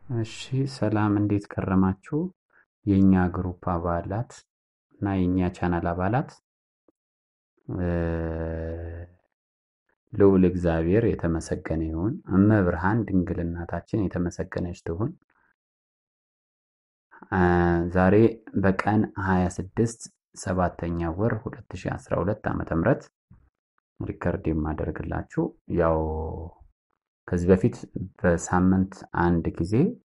እሺ ሰላም እንዴት ከረማችሁ? የእኛ ግሩፕ አባላት እና የእኛ ቻናል አባላት ልዑል እግዚአብሔር የተመሰገነ ይሁን። እመብርሃን ድንግል እናታችን የተመሰገነች ትሁን። ዛሬ በቀን 26 ሰባተኛ ወር 2012 ዓመተ ምህረት ሪከርድ የማደርግላችሁ ያው ከዚህ በፊት በሳምንት አንድ ጊዜ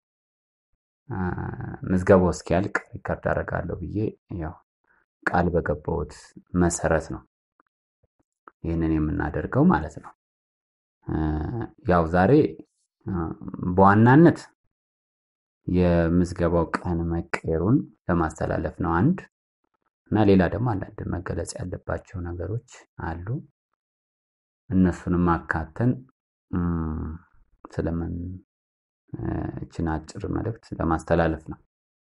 ምዝገባው እስኪያልቅ ሪከርድ አደርጋለሁ ብዬ ያው ቃል በገባሁት መሰረት ነው ይህንን የምናደርገው ማለት ነው። ያው ዛሬ በዋናነት የምዝገባው ቀን መቀየሩን ለማስተላለፍ ነው አንድ እና ሌላ ደግሞ አንዳንድ መገለጽ ያለባቸው ነገሮች አሉ። እነሱንም አካተን ስለምን እችን አጭር መልእክት ለማስተላለፍ ነው።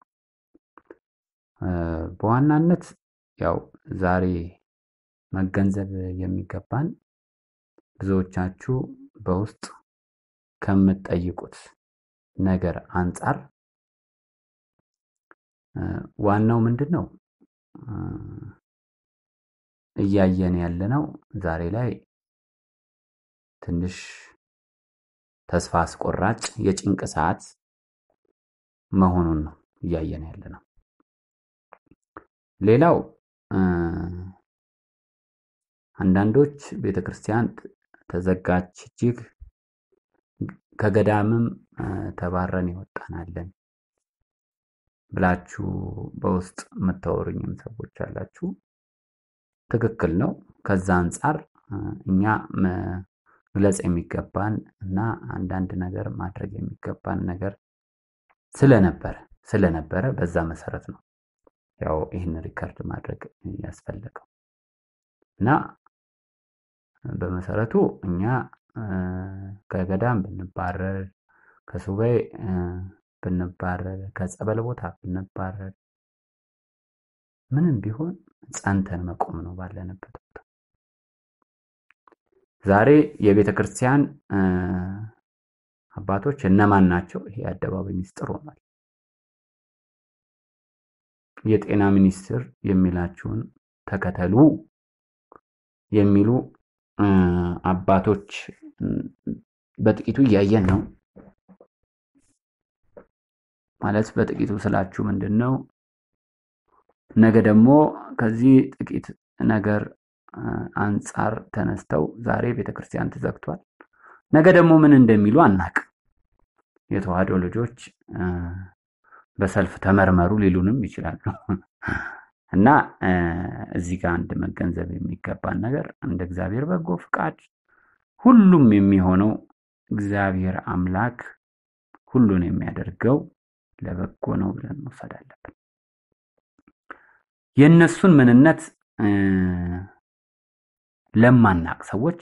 በዋናነት ያው ዛሬ መገንዘብ የሚገባን ብዙዎቻችሁ በውስጥ ከምትጠይቁት ነገር አንጻር ዋናው ምንድን ነው እያየን ያለነው ዛሬ ላይ ትንሽ ተስፋ አስቆራጭ የጭንቅ ሰዓት መሆኑን ነው እያየን ያለነው። ሌላው አንዳንዶች ቤተ ክርስቲያን ተዘጋች እጅግ ከገዳምም ተባረን ይወጣናለን ብላችሁ በውስጥ የምታወሩኝም ሰዎች አላችሁ። ትክክል ነው። ከዛ አንጻር እኛ መግለጽ የሚገባን እና አንዳንድ ነገር ማድረግ የሚገባን ነገር ስለነበረ ስለነበረ በዛ መሰረት ነው ያው ይህን ሪከርድ ማድረግ ያስፈለገው እና በመሰረቱ እኛ ከገዳም ብንባረር ከሱባኤ ብንባረር ከጸበል ቦታ ብንባረር ምንም ቢሆን ጸንተን መቆም ነው ባለንበት ቦታ። ዛሬ የቤተ ክርስቲያን አባቶች እነማን ናቸው? ይሄ አደባባይ ሚስጥር ሆኗል። የጤና ሚኒስቴር የሚላችሁን ተከተሉ የሚሉ አባቶች በጥቂቱ እያየን ነው። ማለት በጥቂቱ ስላችሁ ምንድን ነው? ነገ ደግሞ ከዚህ ጥቂት ነገር አንጻር ተነስተው ዛሬ ቤተክርስቲያን ተዘግቷል፣ ነገ ደግሞ ምን እንደሚሉ አናቅም። የተዋህዶ ልጆች በሰልፍ ተመርመሩ ሊሉንም ይችላሉ። እና እዚህ ጋር አንድ መገንዘብ የሚገባን ነገር እንደ እግዚአብሔር በጎ ፍቃድ ሁሉም የሚሆነው እግዚአብሔር አምላክ ሁሉን የሚያደርገው ለበጎ ነው ብለን መውሰድ አለብን። የእነሱን ምንነት ለማናቅ ሰዎች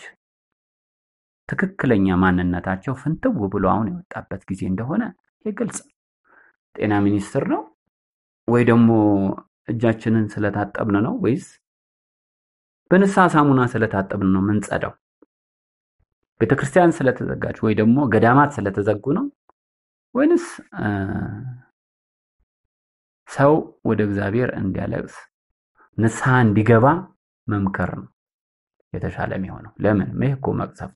ትክክለኛ ማንነታቸው ፍንትው ብሎ አሁን የወጣበት ጊዜ እንደሆነ ግልጽ ጤና ሚኒስቴር ነው ወይ ደግሞ እጃችንን ስለታጠብን ነው ወይስ በንስሐ ሳሙና ስለታጠብን ነው ምንጸዳው? ቤተ ክርስቲያን ስለተዘጋች ወይ ደግሞ ገዳማት ስለተዘጉ ነው ወይንስ ሰው ወደ እግዚአብሔር እንዲያለቅስ ንስሐ እንዲገባ መምከር ነው የተሻለ የሚሆነው? ለምን ይህ እኮ መቅሰፍት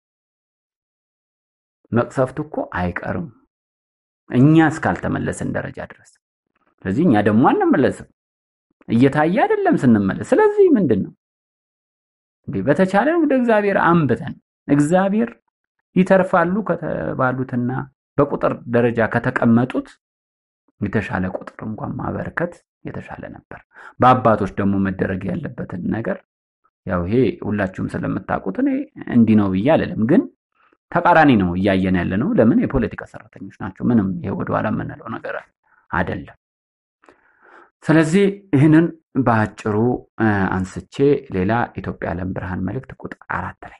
መቅሰፍቱ እኮ አይቀርም እኛ እስካልተመለስን ደረጃ ድረስ። ስለዚህ እኛ ደግሞ አንመለስም፣ እየታየ አይደለም ስንመለስ። ስለዚህ ምንድን ነው እንዲህ በተቻለን ወደ እግዚአብሔር አንብተን እግዚአብሔር ይተርፋሉ ከተባሉትና በቁጥር ደረጃ ከተቀመጡት የተሻለ ቁጥር እንኳን ማበርከት የተሻለ ነበር። በአባቶች ደግሞ መደረግ ያለበትን ነገር ያው ይሄ ሁላችሁም ስለምታውቁት እኔ እንዲህ ነው ብዬ አልልም፣ ግን ተቃራኒ ነው እያየን ያለ ነው። ለምን የፖለቲካ ሰራተኞች ናቸው። ምንም ይሄ ወደኋላ የምንለው ነገር አይደለም። ስለዚህ ይህንን በአጭሩ አንስቼ ሌላ ኢትዮጵያ ዓለም ብርሃን መልእክት ቁጥር አራት ላይ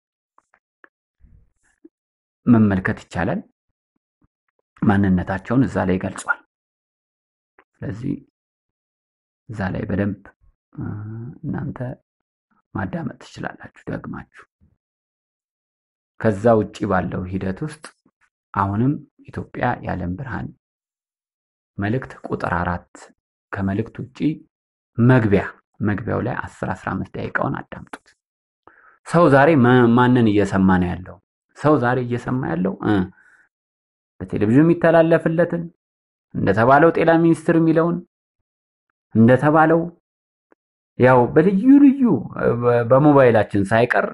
መመልከት ይቻላል። ማንነታቸውን እዛ ላይ ገልጿል። ስለዚህ እዛ ላይ በደንብ እናንተ ማዳመጥ ትችላላችሁ ደግማችሁ። ከዛ ውጭ ባለው ሂደት ውስጥ አሁንም ኢትዮጵያ የዓለም ብርሃን መልእክት ቁጥር አራት ከመልእክት ውጪ መግቢያ መግቢያው ላይ 10 15 ደቂቃውን አዳምጡት። ሰው ዛሬ ማንን እየሰማ ነው ያለው? ሰው ዛሬ እየሰማ ያለው በቴሌቪዥን የሚተላለፍለትን እንደተባለው ጤና ሚኒስትር የሚለውን እንደተባለው ያው በልዩ ልዩ በሞባይላችን ሳይቀር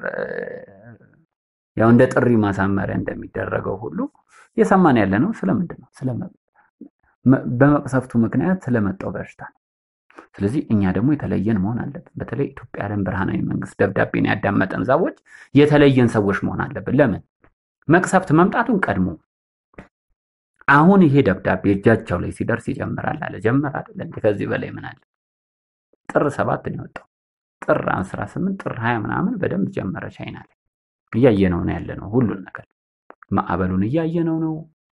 ያው እንደ ጥሪ ማሳመሪያ እንደሚደረገው ሁሉ እየሰማን ያለ ነው። ስለምንድን ነው? በመቅሰፍቱ ምክንያት ስለመጣው በሽታ ነው። ስለዚህ እኛ ደግሞ የተለየን መሆን አለብን። በተለይ ኢትዮጵያ ዓለም ብርሃናዊ መንግስት ደብዳቤን ያዳመጠን ሰዎች የተለየን ሰዎች መሆን አለብን። ለምን መቅሰፍት መምጣቱን ቀድሞ አሁን ይሄ ደብዳቤ እጃቸው ላይ ሲደርስ ይጀምራል አለ። ጀመር አይደለ? ከዚህ በላይ ምን አለ? ጥር ሰባት ነው የወጣው። ጥር አስራ ስምንት ጥር ሀያ ምናምን በደንብ ጀመረ። ቻይና ላይ እያየነው ነው ያለ ነው። ሁሉን ነገር ማዕበሉን እያየነው ነው።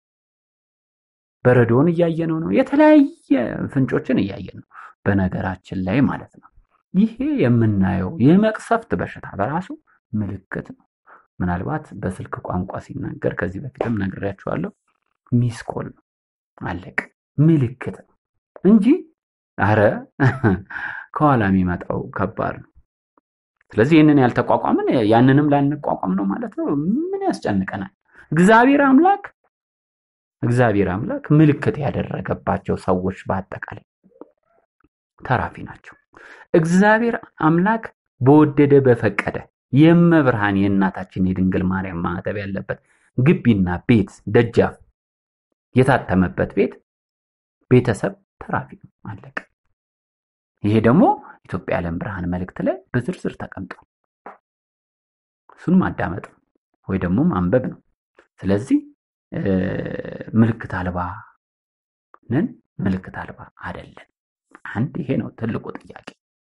በረዶውን እያየነው ነው። የተለያየ ፍንጮችን እያየን ነው። በነገራችን ላይ ማለት ነው ይሄ የምናየው የመቅሰፍት በሽታ በራሱ ምልክት ነው። ምናልባት በስልክ ቋንቋ ሲናገር ከዚህ በፊትም ነግሬያችኋለሁ። ሚስኮል ነው አለቅ ምልክት ነው እንጂ አረ ከኋላ የሚመጣው ከባድ ነው። ስለዚህ ይህንን ያልተቋቋምን ያንንም ላንቋቋም ነው ማለት ነው። ምን ያስጨንቀናል? እግዚአብሔር አምላክ እግዚአብሔር አምላክ ምልክት ያደረገባቸው ሰዎች በአጠቃላይ ተራፊ ናቸው። እግዚአብሔር አምላክ በወደደ በፈቀደ የመብርሃን የእናታችን የድንግል ማርያም ማዕተብ ያለበት ግቢና ቤት ደጃፍ የታተመበት ቤት ቤተሰብ ተራፊ ነው። አለቀ። ይሄ ደግሞ ኢትዮጵያ ዓለም ብርሃን መልእክት ላይ በዝርዝር ተቀምጧል። እሱን ማዳመጥ ነው ወይ ደግሞ ማንበብ ነው። ስለዚህ ምልክት አልባ ነን፣ ምልክት አልባ አይደለን። አንድ ይሄ ነው ትልቁ ጥያቄ።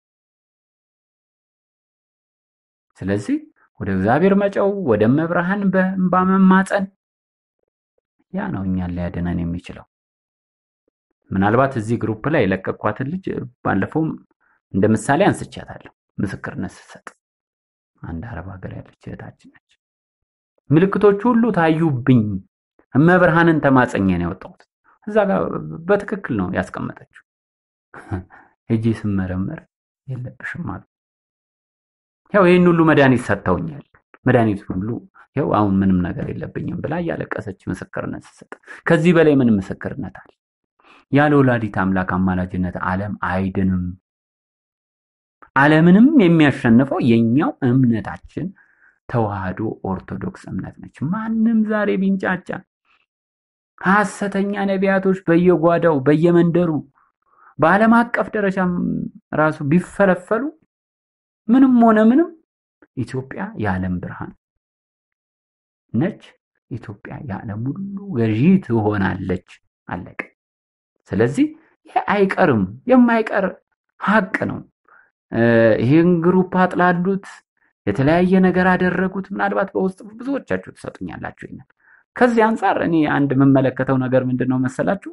ስለዚህ ወደ እግዚአብሔር መጨው፣ ወደ መብርሃን በእንባ መማፀን ያ ነው እኛን ሊያድነን የሚችለው። ምናልባት እዚህ ግሩፕ ላይ የለቀኳትን ልጅ ባለፈውም እንደ ምሳሌ አንስቻታለሁ። ምስክርነት ስትሰጥ አንድ አረብ ሀገር ያለች እህታችን ነች። ምልክቶቹ ሁሉ ታዩብኝ፣ እመብርሃንን ተማጸኘ ነው የወጣሁት። እዛ ጋር በትክክል ነው ያስቀመጠችው። ሄጄ ስመረመር የለብሽም አሉ። ያው ይህን ሁሉ መድኃኒት ሰጥተውኛል፣ መድኃኒት ሁሉ ያው አሁን ምንም ነገር የለብኝም ብላ እያለቀሰች ምስክርነት ስትሰጥ፣ ከዚህ በላይ ምን ምስክርነት አለ? ያለ ወላዲት አምላክ አማላጅነት ዓለም አይድንም። ዓለምንም የሚያሸንፈው የኛው እምነታችን ተዋህዶ ኦርቶዶክስ እምነት ነች። ማንም ዛሬ ቢንጫጫ ሐሰተኛ ነቢያቶች በየጓዳው በየመንደሩ በዓለም አቀፍ ደረጃም ራሱ ቢፈለፈሉ ምንም ሆነ ምንም ኢትዮጵያ የዓለም ብርሃን ነች። ኢትዮጵያ የዓለም ሁሉ ገዢ ትሆናለች። አለቀ። ስለዚህ ይህ አይቀርም፣ የማይቀር ሀቅ ነው። ይህን ግሩፕ አጥላሉት፣ የተለያየ ነገር አደረጉት። ምናልባት በውስጥ ብዙዎቻችሁ ትሰጡኛላችሁ። ይኛል ከዚህ አንጻር እኔ አንድ የምመለከተው ነገር ምንድን ነው መሰላችሁ?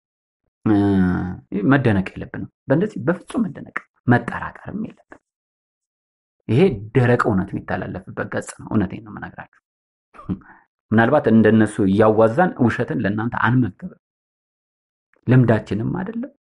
መደነቅ የለብንም። በእንደዚህ በፍጹም መደነቅ መጠራጠርም የለብንም። ይሄ ደረቅ እውነት የሚተላለፍበት ገጽ ነው። እውነቴን ነው የምነግራችሁ። ምናልባት እንደነሱ እያዋዛን ውሸትን ለእናንተ አንመገብም። ልምዳችንም አይደለም፣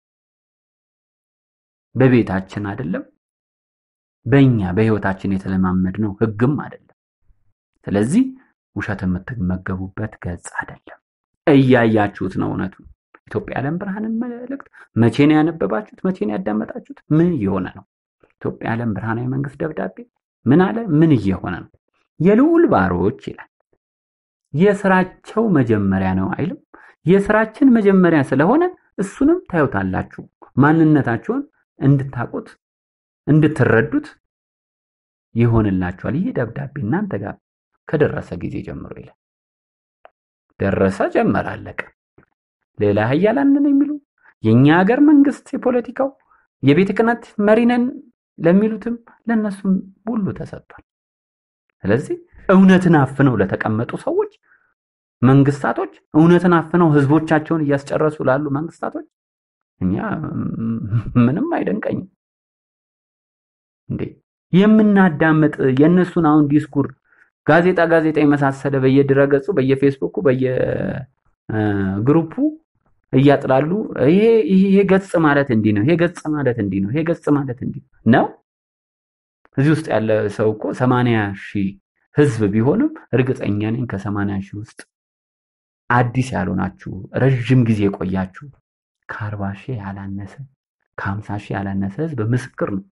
በቤታችን አይደለም፣ በእኛ በህይወታችን የተለማመድነው ህግም አይደለም። ስለዚህ ውሸት የምትመገቡበት ገጽ አይደለም። እያያችሁት ነው እውነቱ። ኢትዮጵያ ዓለም ብርሃንን መልእክት መቼ ነው ያነበባችሁት? መቼ ነው ያዳመጣችሁት? ምን እየሆነ ነው? ኢትዮጵያ ዓለም ብርሃናዊ መንግስት ደብዳቤ ምን አለ? ምን እየሆነ ነው? የልዑል ባሮች ይላል። የስራቸው መጀመሪያ ነው አይልም? የስራችን መጀመሪያ ስለሆነ እሱንም ታዩታላችሁ። ማንነታችሁን እንድታውቁት እንድትረዱት ይሆንላችኋል። ይህ ደብዳቤ እናንተ ጋር ከደረሰ ጊዜ ጀምሮ ይላል። ደረሰ፣ ጀመረ፣ አለቀ። ሌላ ሀያላን ነን የሚሉ የእኛ ሀገር መንግስት የፖለቲካው የቤተ ክህነት መሪ ነን ለሚሉትም ለእነሱም ሁሉ ተሰጥቷል። ስለዚህ እውነትን አፍነው ለተቀመጡ ሰዎች መንግስታቶች፣ እውነትን አፍነው ህዝቦቻቸውን እያስጨረሱ ላሉ መንግስታቶች እኛ ምንም አይደንቀኝም። እንዴ የምናዳምጥ የእነሱን አሁን ዲስኩር ጋዜጣ ጋዜጣ የመሳሰለ በየድረገጹ በየፌስቡኩ በየግሩፑ እያጥላሉ ይሄ ይሄ ገጽ ማለት እንዲህ ነው፣ ይሄ ገጽ ማለት እንዲህ ነው፣ ይሄ ገጽ ማለት እንዲህ ነው። እዚህ ውስጥ ያለ ሰው እኮ ሰማንያ ሺህ ህዝብ ቢሆንም እርግጠኛ ነኝ ከሰማንያ ሺህ ውስጥ አዲስ ያልሆናችሁ ረዥም ጊዜ የቆያችሁ ከአርባ ሺህ ያላነሰ ከሀምሳ ሺህ ያላነሰ ህዝብ ምስክር ነው።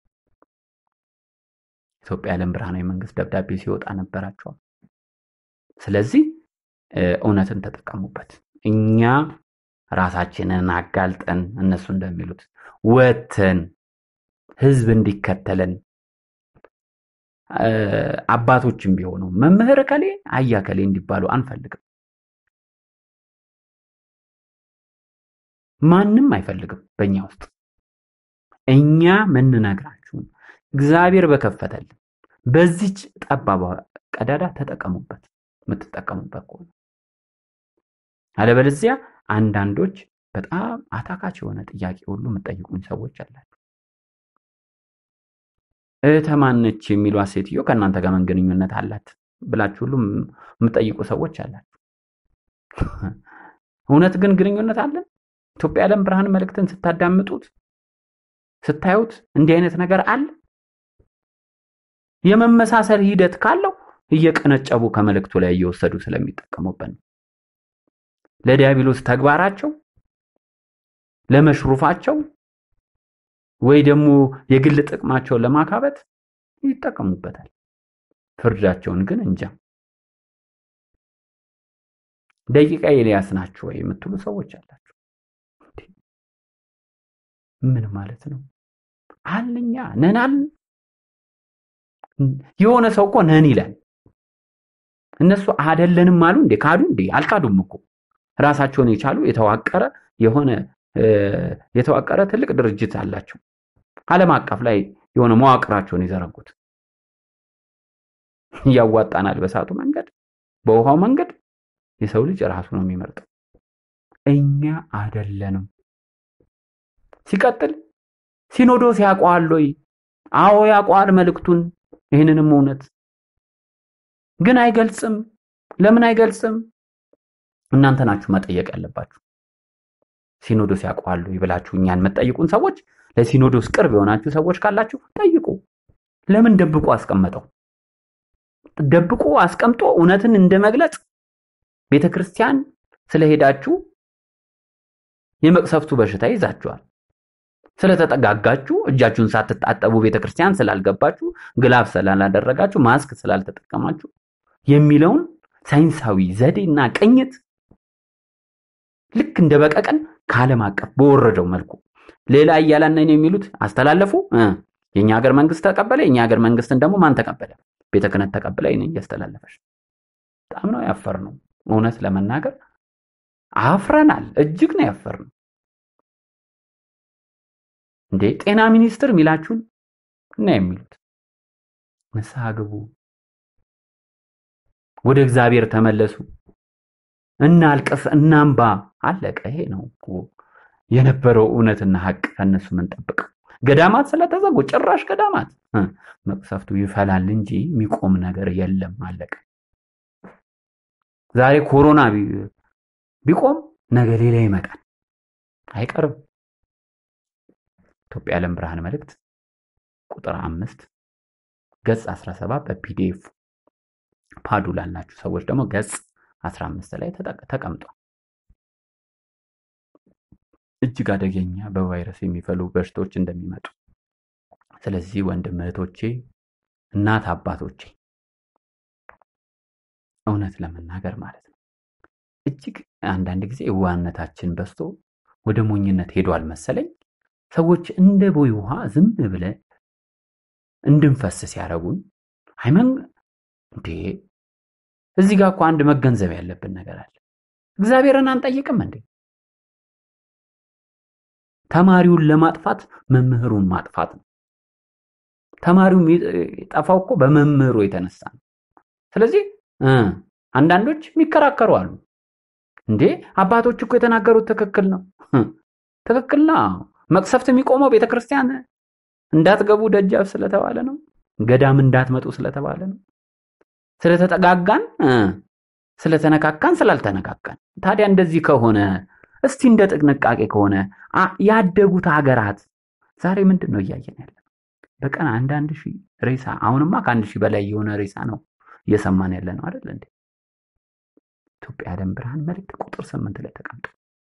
ኢትዮጵያ የዓለም ብርሃናዊ መንግስት ደብዳቤ ሲወጣ ነበራቸዋል። ስለዚህ እውነትን ተጠቀሙበት። እኛ ራሳችንን አጋልጠን እነሱ እንደሚሉት ወተን ህዝብ እንዲከተለን አባቶችም ቢሆኑ መምህር ከሌ አያ ከሌ እንዲባሉ አንፈልግም። ማንም አይፈልግም በእኛ ውስጥ እኛ ምንነግራችሁን እግዚአብሔር በከፈተልን በዚች ጠባቧ ቀዳዳ ተጠቀሙበት፣ የምትጠቀሙበት ከሆነ አለበለዚያ አንዳንዶች በጣም አታካች የሆነ ጥያቄ ሁሉ የምጠይቁኝ ሰዎች አላችሁ። እህተ ማነች የሚሏት ሴትዮ ከእናንተ ጋር ምን ግንኙነት አላት ብላችሁ ሁሉ የምጠይቁ ሰዎች አላችሁ። እውነት ግን ግንኙነት አለን? ኢትዮጵያ የዓለም ብርሃን መልእክትን ስታዳምጡት ስታዩት እንዲህ አይነት ነገር አለ? የመመሳሰል ሂደት ካለው እየቀነጨቡ ከመልእክቱ ላይ እየወሰዱ ስለሚጠቀሙበት ነው። ለዲያብሎስ ተግባራቸው፣ ለመሽሩፋቸው ወይ ደግሞ የግል ጥቅማቸውን ለማካበት ይጠቀሙበታል። ፍርዳቸውን ግን እንጃ። ደቂቃ ኤልያስ ናችሁ ወይ የምትሉ ሰዎች አላችሁ። ምን ማለት ነው? አልኛ ነን አልን። የሆነ ሰው እኮ ነን ይላል። እነሱ አደለንም አሉ እንዴ? ካዱ እንዴ? አልካዱም እኮ ራሳቸውን የቻሉ የተዋቀረ የሆነ የተዋቀረ ትልቅ ድርጅት አላቸው። ዓለም አቀፍ ላይ የሆነ መዋቅራቸውን የዘረጉት ያዋጣናል። በሳቱ መንገድ በውሃው መንገድ የሰው ልጅ ራሱ ነው የሚመርጠው። እኛ አደለንም። ሲቀጥል ሲኖዶስ ያውቀዋል ወይ? አዎ ያውቀዋል መልእክቱን። ይህንንም እውነት ግን አይገልጽም። ለምን አይገልጽም? እናንተ ናችሁ መጠየቅ ያለባችሁ። ሲኖዶስ ያውቀዋል ወይ ብላችሁ እኛን የምትጠይቁን ሰዎች፣ ለሲኖዶስ ቅርብ የሆናችሁ ሰዎች ካላችሁ ጠይቁ። ለምን ደብቆ አስቀመጠው? ደብቆ አስቀምጦ እውነትን እንደ መግለጽ ቤተ ክርስቲያን ስለሄዳችሁ የመቅሰፍቱ በሽታ ይዛችኋል። ስለተጠጋጋችሁ እጃችሁን ሳትጣጠቡ ቤተክርስቲያን ስላልገባችሁ ግላፍ ስላላደረጋችሁ ማስክ ስላልተጠቀማችሁ የሚለውን ሳይንሳዊ ዘዴና ቅኝት ልክ እንደ በቀቀን ከዓለም አቀፍ በወረደው መልኩ ሌላ እያላነን የሚሉት አስተላለፉ። የእኛ ሀገር መንግስት ተቀበለ። የእኛ ሀገር መንግስትን ደግሞ ማን ተቀበለ? ቤተ ክህነት ተቀበለ። ይህን እያስተላለፈች በጣም ነው ያፈር ነው። እውነት ለመናገር አፍረናል። እጅግ ነው ያፈር ነው። እንዴ ጤና ሚኒስትር የሚላችሁን እና የሚሉት ንስሐ ግቡ፣ ወደ እግዚአብሔር ተመለሱ፣ እናልቅስ፣ እናንባ። አለቀ። ይሄ ነው የነበረው እውነትና ሀቅ። ከእነሱ ምንጠብቀው ገዳማት ስለተዘጉ ጭራሽ ገዳማት መቅሰፍቱ ይፈላል እንጂ የሚቆም ነገር የለም። አለቀ። ዛሬ ኮሮና ቢቆም ነገ ሌላ ይመጣል፣ አይቀርም። ኢትዮጵያ የዓለም ብርሃን መልእክት ቁጥር አምስት ገጽ 17 በፒዲኤፍ ፓዱ ላላችሁ ሰዎች ደግሞ ገጽ 15 ላይ ተቀምጧል። እጅግ አደገኛ በቫይረስ የሚፈሉ በሽታዎች እንደሚመጡ ስለዚህ ወንድም እህቶቼ፣ እናት አባቶቼ እውነት ለመናገር ማለት ነው እጅግ አንዳንድ ጊዜ የዋህነታችን በዝቶ ወደ ሞኝነት ሄዷል መሰለኝ። ሰዎች እንደ ቦይ ውሃ ዝም ብለ እንድንፈስ ሲያደርጉን ሃይመን እንዴ እዚህ ጋር እኮ አንድ መገንዘብ ያለብን ነገር አለ። እግዚአብሔርን አንጠይቅም እንዴ? ተማሪውን ለማጥፋት መምህሩን ማጥፋት ነው። ተማሪው የጠፋው እኮ በመምህሩ የተነሳ ነው። ስለዚህ አንዳንዶች የሚከራከሩ አሉ። እንዴ አባቶች እኮ የተናገሩት ትክክል ነው፣ ትክክል ነው። መቅሰፍት የሚቆመው ቤተክርስቲያን እንዳትገቡ ደጃፍ ስለተባለ ነው። ገዳም እንዳትመጡ ስለተባለ ነው። ስለተጠጋጋን ስለተነካካን ስላልተነካካን። ታዲያ እንደዚህ ከሆነ እስቲ እንደ ጥንቃቄ ከሆነ ያደጉት ሀገራት ዛሬ ምንድን ነው እያየን ያለ? በቀን አንዳንድ ሺህ ሬሳ አሁንማ ከአንድ ሺህ በላይ የሆነ ሬሳ ነው እየሰማን ያለ ነው አይደል እንዴ? ኢትዮጵያ ዓለም ብርሃን መልእክት ቁጥር ስምንት ላይ ተቀምጦ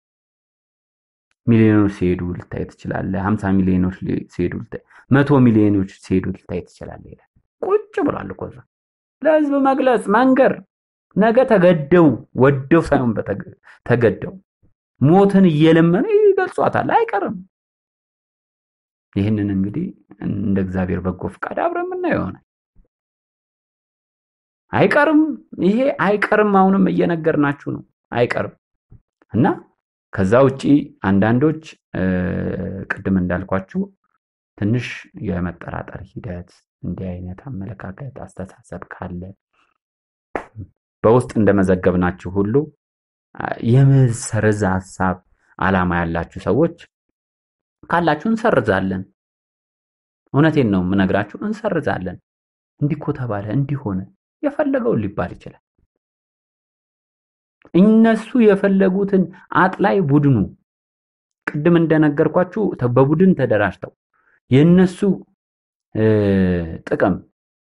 ሚሊዮኖች ሲሄዱ ልታይ ትችላለህ። ሀምሳ ሚሊዮኖች ሲሄዱ ልታይ፣ መቶ ሚሊዮኖች ሲሄዱ ልታይ ትችላለህ ይላል። ቁጭ ብሏል እኮ እዛ ለህዝብ መግለጽ መንገር ነገ ተገደው ወደው ሳይሆን ተገደው ሞትን እየለመኑ ይገልጿታል። አይቀርም። ይህንን እንግዲህ እንደ እግዚአብሔር በጎ ፍቃድ አብረን የምናየው ይሆናል። አይቀርም። ይሄ አይቀርም። አሁንም እየነገርናችሁ ነው። አይቀርም እና ከዛ ውጪ አንዳንዶች ቅድም እንዳልኳችሁ ትንሽ የመጠራጠር ሂደት እንዲህ አይነት አመለካከት አስተሳሰብ ካለ በውስጥ እንደመዘገብናችሁ ሁሉ የመሰረዝ ሀሳብ አላማ ያላችሁ ሰዎች ካላችሁ እንሰርዛለን። እውነቴን ነው የምነግራችሁ፣ እንሰርዛለን። እንዲኮ ተባለ እንዲሆነ የፈለገውን ሊባል ይችላል። እነሱ የፈለጉትን አጥላይ ቡድኑ ቅድም እንደነገርኳችሁ በቡድን ተደራጅተው የእነሱ ጥቅም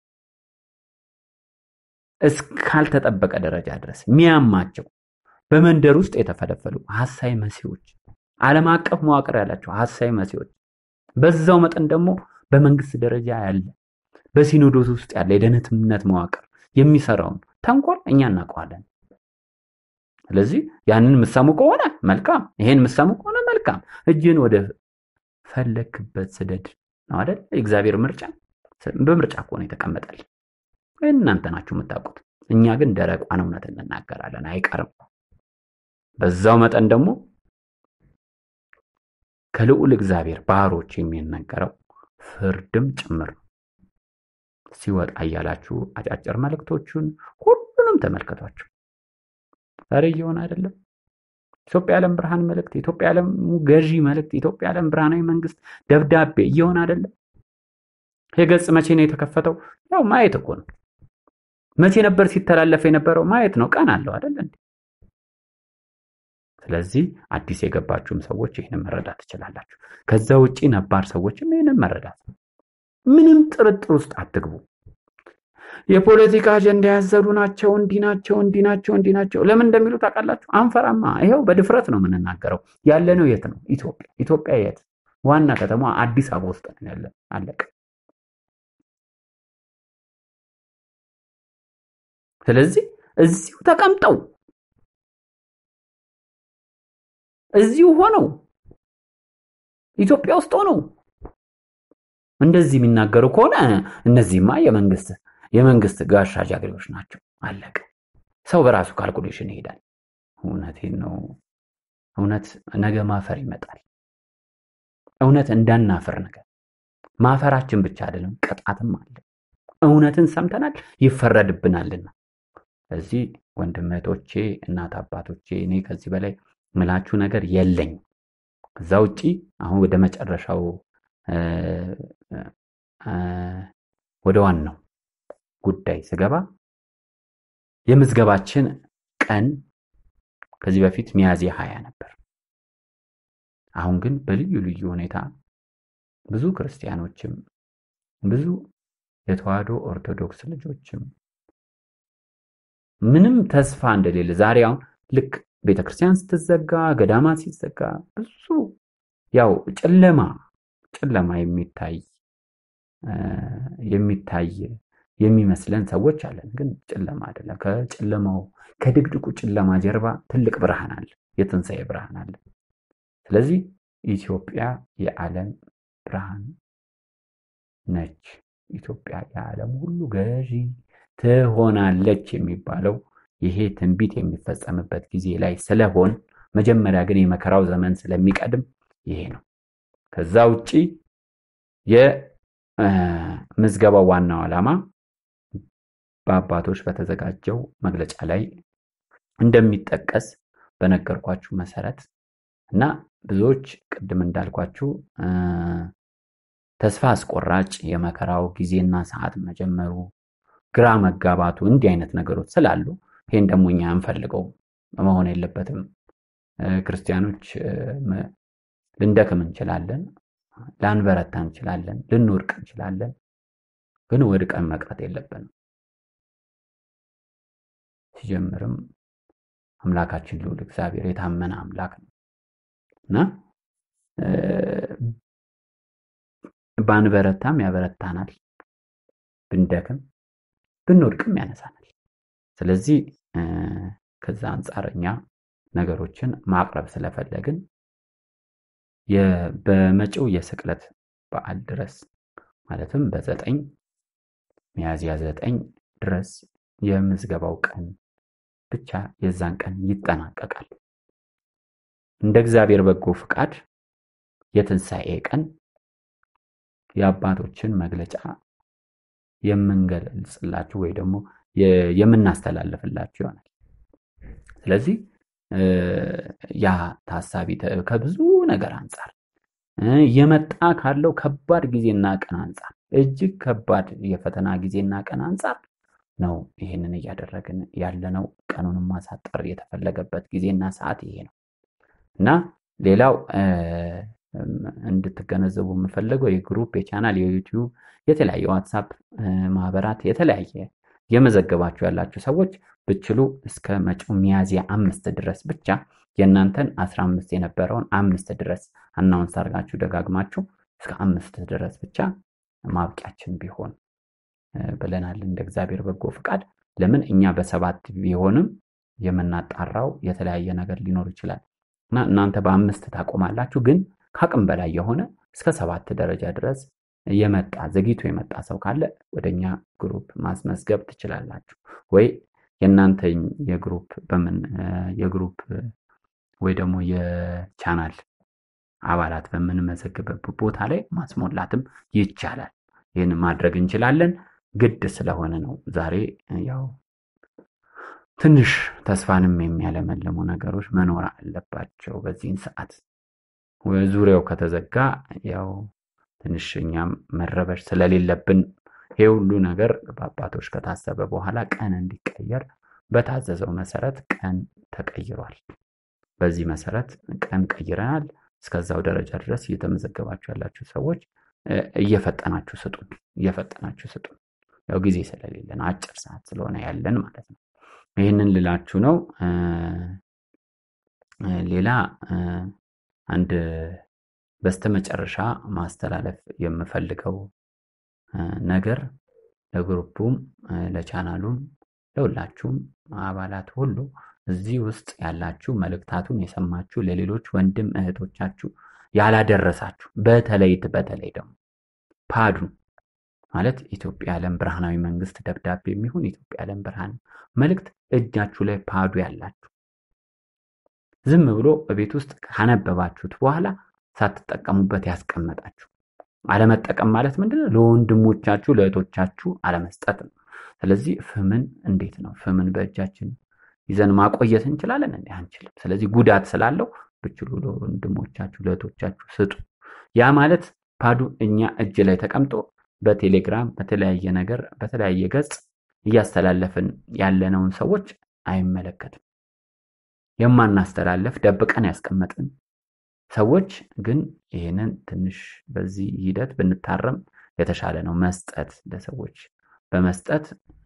እስካልተጠበቀ ደረጃ ድረስ ሚያማቸው በመንደር ውስጥ የተፈለፈሉ ሀሳይ መሲዎች፣ ዓለም አቀፍ መዋቅር ያላቸው ሀሳይ መሲዎች፣ በዛው መጠን ደግሞ በመንግስት ደረጃ ያለ በሲኖዶስ ውስጥ ያለ የደህንነት መዋቅር የሚሰራውን ተንኮል እኛ እናውቀዋለን። ስለዚህ ያንን የምሰሙ ከሆነ መልካም፣ ይሄን የምሰሙ ከሆነ መልካም። እጅን ወደ ፈለክበት ስደድ ነው አይደል? የእግዚአብሔር ምርጫ በምርጫ ከሆነ የተቀመጠል እናንተ ናችሁ የምታውቁት። እኛ ግን ደረቋን እውነት እንናገራለን፣ አይቀርም። በዛው መጠን ደግሞ ከልዑል እግዚአብሔር ባሮች የሚነገረው ፍርድም ጭምር ነው። ሲወጣ እያላችሁ አጫጭር መልእክቶቹን ሁሉንም ተመልከቷቸው። ዛሬ እየሆነ አይደለም? ኢትዮጵያ ዓለም ብርሃን መልእክት፣ ኢትዮጵያ ዓለም ገዢ መልእክት፣ ኢትዮጵያ ዓለም ብርሃናዊ መንግስት ደብዳቤ እየሆነ አይደለም? ይህ ገጽ መቼ ነው የተከፈተው? ያው ማየት እኮ ነው። መቼ ነበር ሲተላለፍ የነበረው? ማየት ነው። ቀን አለው አይደል እንዴ? ስለዚህ አዲስ የገባችሁም ሰዎች ይህንን መረዳት ትችላላችሁ። ከዛ ውጪ ነባር ሰዎችም ይህንን መረዳት ምንም ጥርጥር ውስጥ አትግቡ። የፖለቲካ አጀንዳ ያዘሉ ናቸው፣ እንዲህ ናቸው፣ እንዲህ ናቸው፣ እንዲህ ናቸው። ለምን እንደሚሉ ታውቃላችሁ? አንፈራማ። ይኸው በድፍረት ነው የምንናገረው። ያለነው የት ነው? ኢትዮጵያ። ኢትዮጵያ የት? ዋና ከተማ አዲስ አበባ ውስጥ ነው ያለ። አለቀ። ስለዚህ እዚሁ ተቀምጠው እዚሁ ሆነው ኢትዮጵያ ውስጥ ሆነው እንደዚህ የሚናገሩ ከሆነ እነዚህማ የመንግስት የመንግስት ጋሻ ጃግሬዎች ናቸው። አለቀ። ሰው በራሱ ካልኩሌሽን ይሄዳል። እውነቴን ነው። እውነት ነገ ማፈር ይመጣል። እውነት እንዳናፍር ነገር ማፈራችን ብቻ አይደለም፣ ቅጣትም አለ። እውነትን ሰምተናል፣ ይፈረድብናልና። እዚህ ወንድም እህቶቼ፣ እናት አባቶቼ፣ እኔ ከዚህ በላይ ምላችሁ ነገር የለኝ። ከዛ ውጪ አሁን ወደ መጨረሻው ወደ ዋናው ጉዳይ ስገባ የምዝገባችን ቀን ከዚህ በፊት ሚያዝያ ሀያ ነበር። አሁን ግን በልዩ ልዩ ሁኔታ ብዙ ክርስቲያኖችም ብዙ የተዋህዶ ኦርቶዶክስ ልጆችም ምንም ተስፋ እንደሌለ ዛሬ አሁን ልክ ቤተክርስቲያን ስትዘጋ ገዳማት ሲዘጋ ብዙ ያው ጨለማ ጨለማ የሚታይ የሚታይ የሚመስለን ሰዎች አለን። ግን ጨለማ አይደለም። ከጨለማው ከድቅድቁ ጨለማ ጀርባ ትልቅ ብርሃን አለ፣ የትንሣኤ ብርሃን አለ። ስለዚህ ኢትዮጵያ የዓለም ብርሃን ነች። ኢትዮጵያ የዓለም ሁሉ ገዢ ትሆናለች የሚባለው ይሄ ትንቢት የሚፈጸምበት ጊዜ ላይ ስለሆን መጀመሪያ ግን የመከራው ዘመን ስለሚቀድም ይሄ ነው። ከዛ ውጪ የምዝገባው ዋናው ዓላማ በአባቶች በተዘጋጀው መግለጫ ላይ እንደሚጠቀስ በነገርኳችሁ መሰረት እና ብዙዎች ቅድም እንዳልኳችሁ ተስፋ አስቆራጭ የመከራው ጊዜና ሰዓት መጀመሩ ግራ መጋባቱ እንዲህ አይነት ነገሮች ስላሉ ይሄን ደግሞ እኛ እንፈልገው መሆን የለበትም። ክርስቲያኖች ልንደክም እንችላለን፣ ላንበረታ እንችላለን፣ ልንወድቅ እንችላለን። ግን ወድቀን መቅረት የለብንም። ሲጀምርም አምላካችን ልዑል እግዚአብሔር የታመነ አምላክ ነው እና ባንበረታም ያበረታናል፣ ብንደክም ብንወድቅም ያነሳናል። ስለዚህ ከዛ አንጻር እኛ ነገሮችን ማቅረብ ስለፈለግን በመጪው የስቅለት በዓል ድረስ ማለትም በዘጠኝ ሚያዝያ ዘጠኝ ድረስ የምዝገባው ቀን ብቻ የዛን ቀን ይጠናቀቃል። እንደ እግዚአብሔር በጎ ፍቃድ የትንሣኤ ቀን የአባቶችን መግለጫ የምንገልጽላችሁ ወይ ደግሞ የምናስተላልፍላችሁ ይሆናል። ስለዚህ ያ ታሳቢ ከብዙ ነገር አንጻር የመጣ ካለው ከባድ ጊዜና ቀን አንጻር እጅግ ከባድ የፈተና ጊዜና ቀን አንጻር ነው ይህንን እያደረግን ያለነው። ቀኑንም ማሳጠር የተፈለገበት ጊዜና ሰዓት ይሄ ነው እና ሌላው እንድትገነዘቡ የምፈልገው የግሩፕ የቻናል የዩቲዩብ የተለያየ ዋትሳፕ ማህበራት የተለያየ የመዘገባችሁ ያላችሁ ሰዎች ብችሉ እስከ መጪው ሚያዝያ አምስት ድረስ ብቻ የእናንተን አስራ አምስት የነበረውን አምስት ድረስ አናውንስ አድርጋችሁ ደጋግማችሁ እስከ አምስት ድረስ ብቻ ማብቂያችን ቢሆን ብለናል። እንደ እግዚአብሔር በጎ ፍቃድ ለምን እኛ በሰባት ቢሆንም የምናጣራው የተለያየ ነገር ሊኖር ይችላል እና እናንተ በአምስት ታቆማላችሁ። ግን ከአቅም በላይ የሆነ እስከ ሰባት ደረጃ ድረስ የመጣ ዘግይቶ የመጣ ሰው ካለ ወደኛ ግሩፕ ማስመዝገብ ትችላላችሁ። ወይ የእናንተ የግሩፕ በምን የግሩፕ ወይ ደግሞ የቻናል አባላት በምንመዘግብበት ቦታ ላይ ማስሞላትም ይቻላል። ይህን ማድረግ እንችላለን። ግድ ስለሆነ ነው ዛሬ ያው ትንሽ ተስፋንም የሚያለመልሙ ነገሮች መኖር አለባቸው። በዚህን ሰዓት ዙሪያው ከተዘጋ ያው ትንሽ እኛም መረበሽ ስለሌለብን ይሄ ሁሉ ነገር በአባቶች ከታሰበ በኋላ ቀን እንዲቀየር በታዘዘው መሰረት ቀን ተቀይሯል። በዚህ መሰረት ቀን ቀይረናል። እስከዛው ደረጃ ድረስ እየተመዘገባችሁ ያላችሁ ሰዎች እየፈጠናችሁ ስጡን፣ እየፈጠናችሁ ስጡን። ያው ጊዜ ስለሌለን አጭር ሰዓት ስለሆነ ያለን ማለት ነው። ይህንን ልላችሁ ነው። ሌላ አንድ በስተመጨረሻ ማስተላለፍ የምፈልገው ነገር ለግሩፑም ለቻናሉም ለሁላችሁም አባላት ሁሉ እዚህ ውስጥ ያላችሁ መልእክታቱን የሰማችሁ ለሌሎች ወንድም እህቶቻችሁ ያላደረሳችሁ በተለይ በተለይ ደግሞ ፓዱ ማለት ኢትዮጵያ ዓለም ብርሃናዊ መንግስት ደብዳቤ የሚሆን ኢትዮጵያ ዓለም ብርሃን መልእክት እጃችሁ ላይ ፓዱ ያላችሁ ዝም ብሎ በቤት ውስጥ ካነበባችሁት በኋላ ሳትጠቀሙበት ያስቀመጣችሁ አለመጠቀም ማለት ምንድነው? ለወንድሞቻችሁ ለእህቶቻችሁ አለመስጠት ነው። ስለዚህ ፍምን እንዴት ነው ፍምን በእጃችን ይዘን ማቆየት እንችላለን? እንዲ አንችልም። ስለዚህ ጉዳት ስላለው ብችሉ ለወንድሞቻችሁ ለእህቶቻችሁ ስጡ። ያ ማለት ፓዱ እኛ እጅ ላይ ተቀምጦ በቴሌግራም በተለያየ ነገር በተለያየ ገጽ እያስተላለፍን ያለነውን ሰዎች አይመለከትም። የማናስተላለፍ ደብቀን ያስቀመጥን ሰዎች ግን ይህንን ትንሽ በዚህ ሂደት ብንታረም የተሻለ ነው። መስጠት ለሰዎች በመስጠት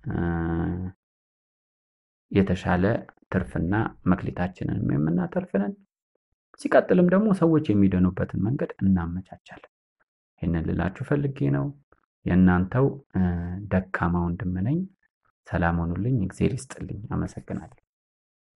የተሻለ ትርፍና መክሊታችንንም የምናተርፍንን ሲቀጥልም ደግሞ ሰዎች የሚደኑበትን መንገድ እናመቻቻለን። ይህንን ልላችሁ ፈልጌ ነው። የእናንተው ደካማ ወንድም ነኝ። ሰላም ሆኑልኝ። እግዜር ይስጥልኝ። አመሰግናለሁ።